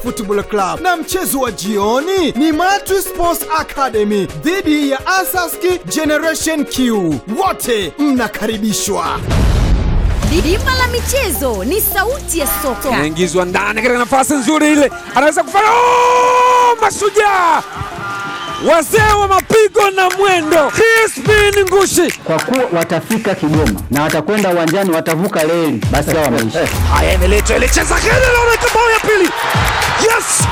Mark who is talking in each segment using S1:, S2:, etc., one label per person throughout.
S1: Football Club, na mchezo wa jioni ni Matri Sports Academy dhidi ya Asaski Generation Q. Wote mnakaribishwa.
S2: Dimba la michezo ni sauti ya soka.
S3: anaingizwa ndani katika nafasi nzuri ile, anaweza kufanya oh! Mashujaa wazee wa mapigo na mwendo, Crispin Ngushi.
S4: kwa kuwa watafika Kigoma na watakwenda uwanjani, watavuka reli, basi hao wameisha.
S3: Haya, imeletwa ile, cheza kile, naona bao ya pili. Yes,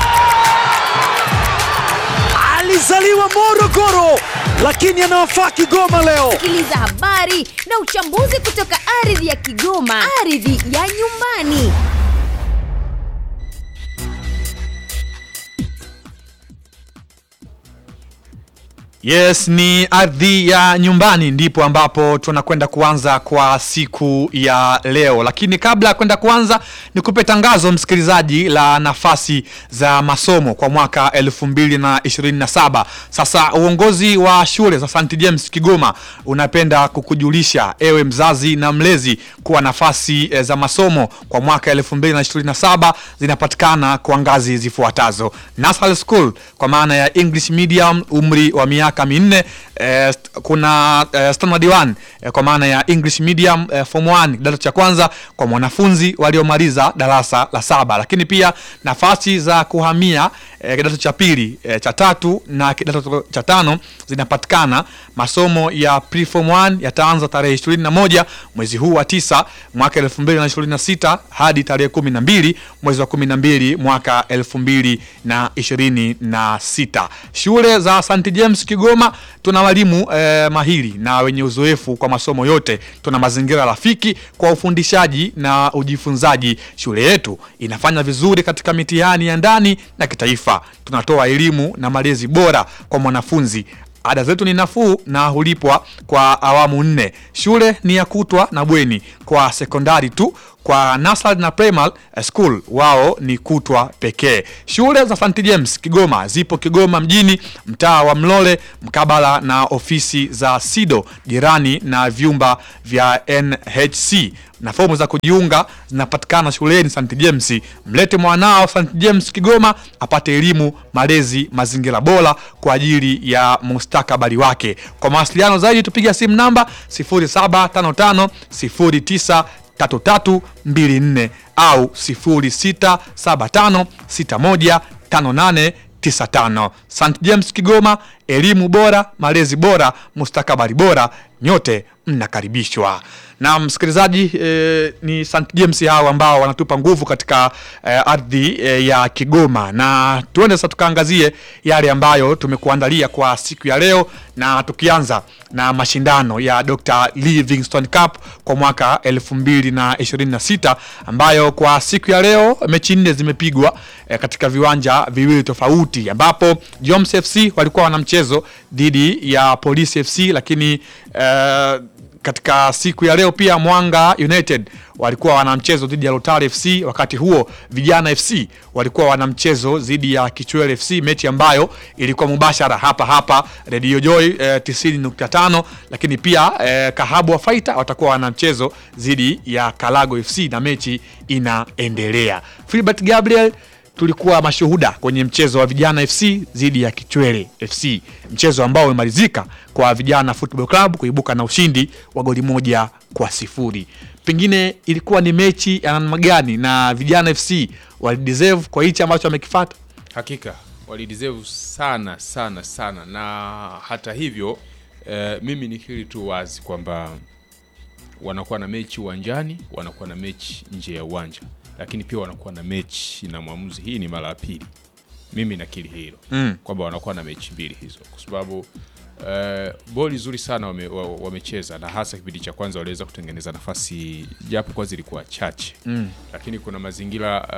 S3: alizaliwa Morogoro lakini anawafaa Kigoma leo.
S2: Sikiliza habari na uchambuzi kutoka ardhi ya Kigoma, ardhi ya nyumbani.
S5: Yes, ni ardhi ya nyumbani ndipo ambapo tunakwenda kuanza kwa siku ya leo, lakini kabla ya kwenda kuanza, nikupe tangazo msikilizaji la nafasi za masomo kwa mwaka 2027. Sasa uongozi wa shule za St James Kigoma unapenda kukujulisha ewe mzazi na mlezi kuwa nafasi eh, za masomo kwa mwaka 2027 zinapatikana kwa ngazi zifuatazo: Nursery School kwa maana ya English medium, umri wa miaka minne. Eh, st- kuna eh, standard 1 eh, kwa maana ya English medium eh, form 1 kidato cha kwanza kwa mwanafunzi waliomaliza darasa la saba, lakini pia nafasi za kuhamia eh, kidato cha pili eh, cha tatu na kidato cha tano zinapatikana. Masomo ya preform 1 yataanza tarehe 21 mwezi huu wa tisa mwaka 2026 hadi tarehe 12 mwezi wa 12 mwaka 2026. Shule za St James Kigoma tuna walimu eh, mahiri na wenye uzoefu kwa masomo yote. Tuna mazingira rafiki kwa ufundishaji na ujifunzaji. Shule yetu inafanya vizuri katika mitihani ya ndani na kitaifa. Tunatoa elimu na malezi bora kwa mwanafunzi. Ada zetu ni nafuu na hulipwa kwa awamu nne. Shule ni ya kutwa na bweni kwa sekondari tu. Kwa nasari na primary eh, school wao ni kutwa pekee. Shule za St James Kigoma zipo Kigoma mjini, mtaa wa Mlole, mkabala na ofisi za SIDO, jirani na vyumba vya NHC na fomu za kujiunga zinapatikana shuleni St James. Mlete mwanao St James Kigoma apate elimu, malezi, mazingira bora kwa ajili ya mustakabali wake. Kwa mawasiliano zaidi tupiga simu namba 0755 09 3324 au 0675615895. St James Kigoma, elimu bora, malezi bora, mustakabali bora, nyote mnakaribishwa. Na msikilizaji eh, ni St James hao ambao wanatupa nguvu katika eh, ardhi eh, ya Kigoma, na tuende sasa tukaangazie yale ambayo tumekuandalia kwa siku ya leo, na tukianza na mashindano ya Dr. Livingstone Cup kwa mwaka 2026 ambayo kwa siku ya leo mechi nne zimepigwa eh, katika viwanja viwili tofauti, ambapo Joms FC walikuwa wana mchezo dhidi ya Police FC, lakini eh, katika siku ya leo pia Mwanga United walikuwa wana mchezo dhidi ya Lotari FC. Wakati huo Vijana FC walikuwa wana mchezo dhidi ya Kichwele FC, mechi ambayo ilikuwa mubashara hapa hapa Radio Joy eh, 90.5, lakini pia eh, Kahabwa Fighter watakuwa wana mchezo dhidi ya Kalago FC na mechi inaendelea. Philbert Gabriel tulikuwa mashuhuda kwenye mchezo wa Vijana FC dhidi ya Kichwele FC, mchezo ambao umemalizika kwa Vijana Football Club kuibuka na ushindi wa goli moja kwa sifuri. Pengine ilikuwa ni mechi ya namna gani na Vijana FC walideserve kwa hichi ambacho wamekifata?
S6: Hakika walideserve sana sana sana, na hata hivyo eh, mimi nikiri tu wazi kwamba wanakuwa na mechi uwanjani, wanakuwa na mechi nje ya uwanja, lakini pia wanakuwa na mechi na mwamuzi. Hii ni mara ya pili, mimi nakiri hilo
S5: Mm.
S6: kwamba wanakuwa na mechi mbili hizo, kwa sababu eh, boli zuri sana wame- wa- wamecheza, na hasa kipindi cha kwanza waliweza kutengeneza nafasi japo kwa zilikuwa chache
S5: Mm.
S6: lakini kuna mazingira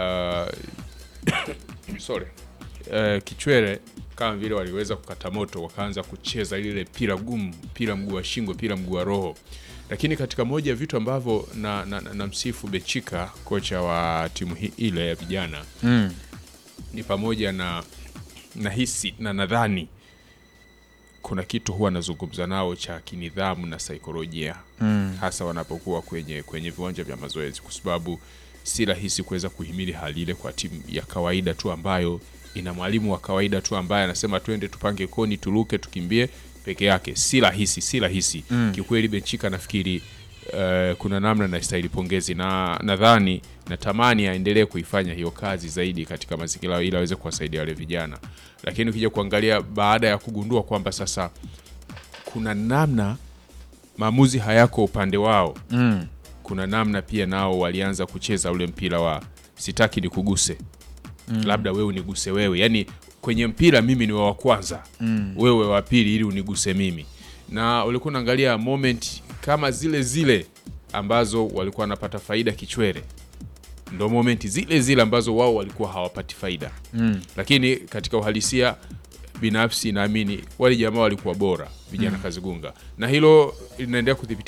S6: uh, sorry uh, Kichwele kama vile waliweza kukata moto, wakaanza kucheza lile pira gumu, pira mguu wa shingo, pira mguu wa roho. Lakini katika moja ya vitu ambavyo na, na, na, na msifu Bechika, kocha wa timu hii ile ya vijana
S5: Mm.
S6: ni pamoja na nahisi na nadhani kuna kitu huwa anazungumza nao cha kinidhamu na saikolojia
S5: Mm.
S6: hasa wanapokuwa kwenye kwenye viwanja vya mazoezi, kwa sababu si rahisi kuweza kuhimili hali ile kwa timu ya kawaida tu ambayo ina mwalimu wa kawaida tu ambaye anasema twende tupange koni turuke tukimbie peke yake si rahisi si rahisi mm. kiukweli benchika nafikiri uh, kuna namna nastahili pongezi na nadhani natamani aendelee kuifanya hiyo kazi zaidi katika mazingira ili aweze kuwasaidia wale vijana lakini ukija kuangalia baada ya kugundua kwamba sasa kuna namna maamuzi hayako upande wao
S5: Mm.
S6: kuna namna pia nao walianza kucheza ule mpira wa sitaki nikuguse mm. labda wewe uniguse wewe yani kwenye mpira mimi ni wa kwanza mm. wewe wa pili ili uniguse mimi na ulikuwa unaangalia moment kama zile zile ambazo walikuwa wanapata faida kichwere ndo momenti zile zile ambazo wao walikuwa hawapati faida mm. lakini katika uhalisia binafsi naamini wale jamaa walikuwa bora vijana mm. kazigunga na hilo linaendelea kudhibiti